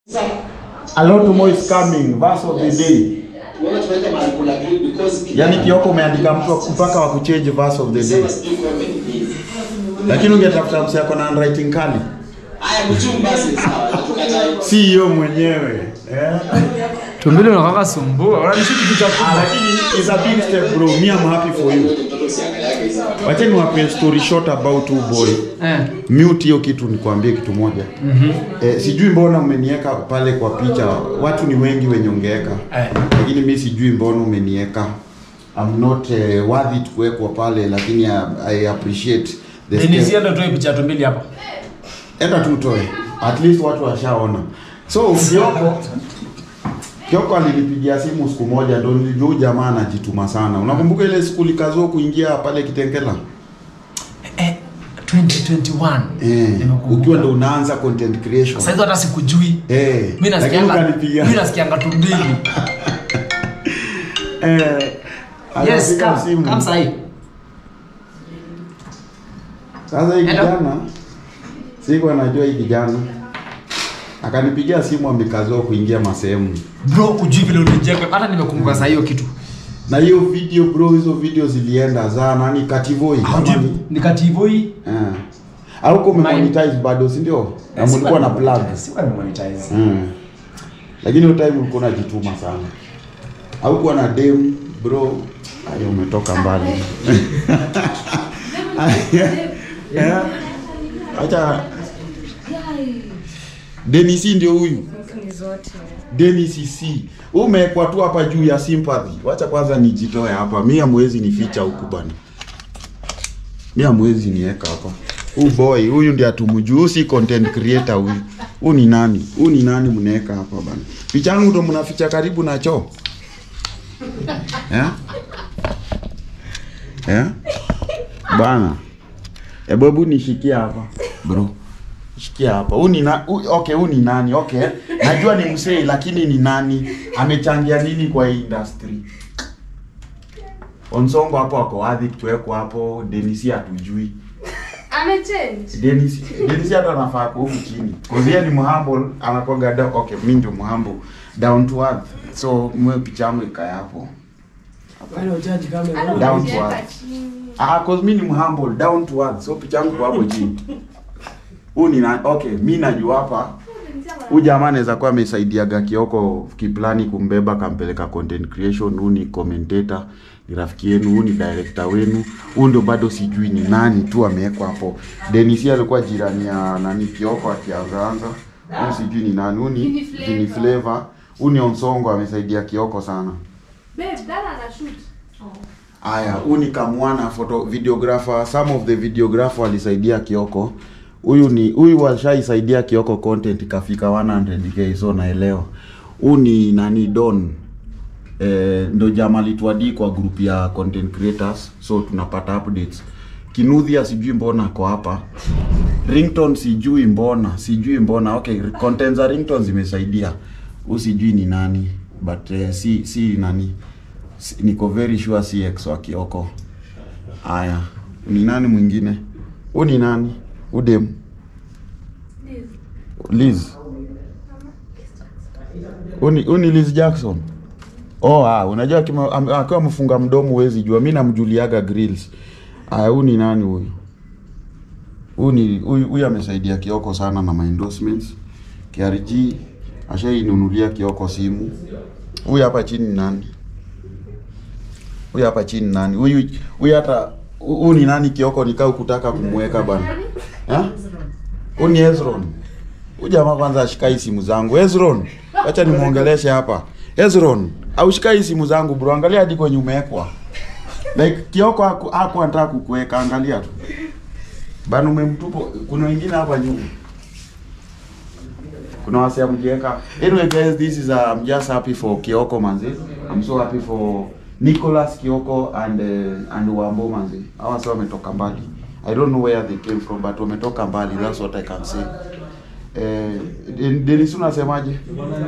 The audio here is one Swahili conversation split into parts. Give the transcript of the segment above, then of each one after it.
A lot more is coming. Verse of the day. Tunaona tunaweka mahali kuna green because Yaani Kioko umeandika mtu mpaka wa kuchange verse of the day. Sema sijui kwa many days. Lakini ungetafuta msee ako na handwriting kali. Haya mchungu basi sawa. Tukatae. Si hiyo mwenyewe. Eh? tumbili unakaka sumbua unanishuti kichwa Ah, kubwa lakini it's a big step bro. Me I'm happy for you. Mtoto usiangaliake hizo. Wacha niwape story short about you boy. eh Mute hiyo kitu nikwambie kitu moja. mhm Eh, sijui mbona umeniweka pale kwa picha. Watu ni wengi wenye ungeweka. eh Lakini mi sijui mbona umeniweka. I'm not uh, worthy to kuwekwa pale lakini I, I appreciate the step. Denisia ndo toe picha tumbili hapa Enda tu utoe. At least watu washaona. So Kioko Kioko alinipigia simu siku moja ndo nilijua huyu jamaa anajituma sana. Unakumbuka ile siku likazua kuingia pale Kitengela? eh 2021 Eh, Nimekumbuka. ukiwa ndo unaanza content creation. sasa hizo hata sikujui Eh, mimi lakini nasikianga ukanipigia. mimi nasikianga tumbili Eh, yes akapiga come simu. come sahi Sasa hii Hello. kijana siku anajua hii kijana akanipigia simu amekazua kuingia masehemu bro ujui vile ulijeka hata nimekumbuka saa hiyo kitu na hiyo video bro, hizo video zilienda za nani Kativoi kama Hujui- ni nikativoi eh, au kwa My- monetize bado, si ndio? Na mlikuwa na plug sikuwa nimemonetize mm. Lakini hiyo time ulikuwa unajituma sana, au kuwa na dem bro, ayo umetoka mbali Eh, acha Denisi ndio huyu ni zote Dennis C. Umewekwa tu hapa juu ya sympathy. Wacha kwanza nijitoe hapa. Mimi hamwezi nificha huku bana. Mimi hamwezi niweka hapa. Huyu boy, huyu ndiye atumjuu, huyu si content creator huyu. Huyu ni nani? Huyu ni nani mnaweka hapa bana? Picha yangu ndo mnaficha karibu na choo. Eh? Eh? Bana. Hebu hebu nishikia hapa. Bro. Shikia hapa. Huu ni na, hu, okay, huu ni nani? Okay. Najua ni msee lakini ni nani? Amechangia nini kwa hii industry? Onsongo hapo ako wadhi kuwekwa hapo, Denisi hatujui. amechange Denisi Denisi hata anafaa kuwa huku chini. Cause yeye ni mhumble, anakuwa down. Okay, mimi ndio mhumble. Down to earth. So mwe picha yangu ikae hapo. Down to earth. Ah, cause mimi ni mhumble, down to earth. So picha yangu kwa hapo chini. Huu ni na, okay, mimi najua hapa Huyu jamaa anaweza kuwa amesaidiaga Kioko kiplani kumbeba kampeleka content creation. Huyu ni commentator, ni rafiki yenu, huyu ni director wenu. Huyu ndio bado sijui ni nani tu amewekwa hapo. Denisi alikuwa jirani ya nani Kioko akianzaanza. Huyu sijui ni nani. Huyu ni Vini Flavor. Vini Flavor. Huyu ni Onsongo amesaidia Kioko sana. babe dada ana shoot Aya, huyu ni Kamwana photo videographer. Some of the videographer walisaidia Kioko. Huyu ni huyu washaisaidia Kioko content ikafika 100k so naelewa. Huyu ni nani Don. Eh, ndo jamaa alituadi kwa group ya content creators so tunapata updates. Kinuthia sijui mbona ako hapa. Ringtone sijui mbona, sijui mbona. Okay, content za ringtone zimesaidia. Huyu sijui ni nani but eh, si si nani Si- niko very sure si ex wa Kioko. Aya, ni nani mwingine? Huyu ni nani? Udem. Liz. Huyu ni huyu ni Liz Jackson. Oh, ah, unajua kima- am- akiwa amefunga mdomo huwezi jua. Mimi namjuliaga grills. Aya, huyu ni nani huyu? Huyu ni huyu huyu amesaidia Kioko sana na my endorsements. KRG ashainunulia Kioko simu. Huyu hapa chini ni nani? Huyu hapa chini nani? Huyu huyu hata huyu ni nani Kioko nikao kutaka kumweka bana. Eh? Huyu ni Ezron. Huyu jamaa kwanza ashikai simu zangu. Ezron, acha nimuongeleshe hapa. Ezron, aushikai simu zangu bro. Angalia hadi kwenye umewekwa. Like Kioko haku haku anataka kukuweka, angalia tu. Bana umemtupo. Kuna wengine hapa nyuma. Kuna wase amjiweka. Anyway guys, this is uh, I'm just happy for Kioko manzi. I'm so happy for Nicholas Kioko and uh, and Wambo manzi. Hawa wase wametoka mbali. I don't know where they came from but wametoka mbali. That's what I can say. Eh, Den- Dennis unasemaje?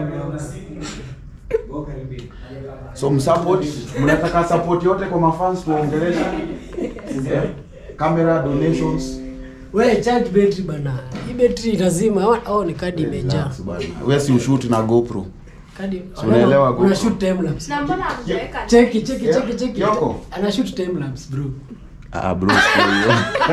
So msupport, mnataka support yote kwa mafans tuongeleshe. Eh, Camera donations. We charge battery bana. Hii battery lazima au au ni kadi imejaa. Relax bana. Wewe si ushoot na GoPro. Kadi. Si unaelewa Una GoPro? shoot time lapse. Na mbona hamjaweka Cheki cheki Yeah. cheki cheki. Yoko. Ana shoot time lapse bro. Ah bro. sio hiyo.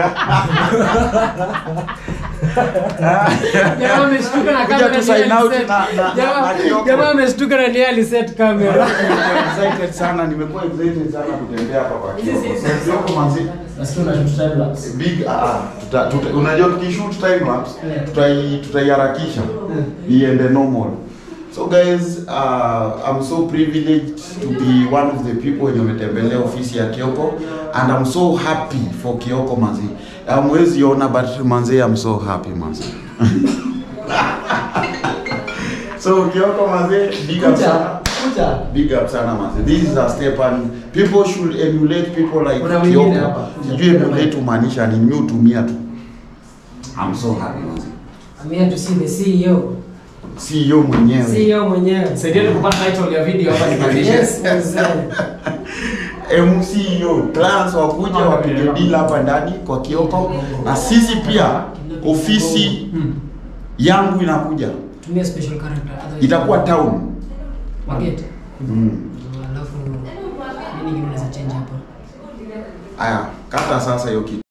Jamaa ameshtuka na Kuja kamera. tu sign ndiye out aliset. na- na- na- Jamaa- na Kioko. Jamaa ameshtuka na ndiye aliset kamera. Nimekuwa excited sana, nimekuwa excited sana kutembea hapa kwa Kioko. Kioko manzi. Nasikia una shoot time lapse. Big ah, ah, tuta, tuta, unajua tukishoot time lapse tutai tutaiharakisha iende normal. So guys, uh, I'm so privileged to be one of the people wenye wametembelea ofisi ya Kioko and I'm so happy for Kioko manzi. Hamwezi ona but manzi I'm so happy manzi. so Kioko manzi, big up Kuja, sana. kuja. Big up sana manzi. This is a step and people should emulate people like Kuna wengine Kioko. hapa. Sijui emulate umaanisha ni mimi hutumia tu. I'm so happy manzi. I'm here to see the CEO. CEO mwenyewe. CEO mwenyewe. Saidieni kupata title ya video hapa nipandishe. Yes, mzee. MCEO clients wakuja wapige deal hapa ndani kwa Kioko, na sisi pia ofisi yangu inakuja, Tumia special character. otherwise- itakuwa town. Magete. Mm. Alafu nini kingine unaweza change hapa? Aya, kata sasa hiyo kitu.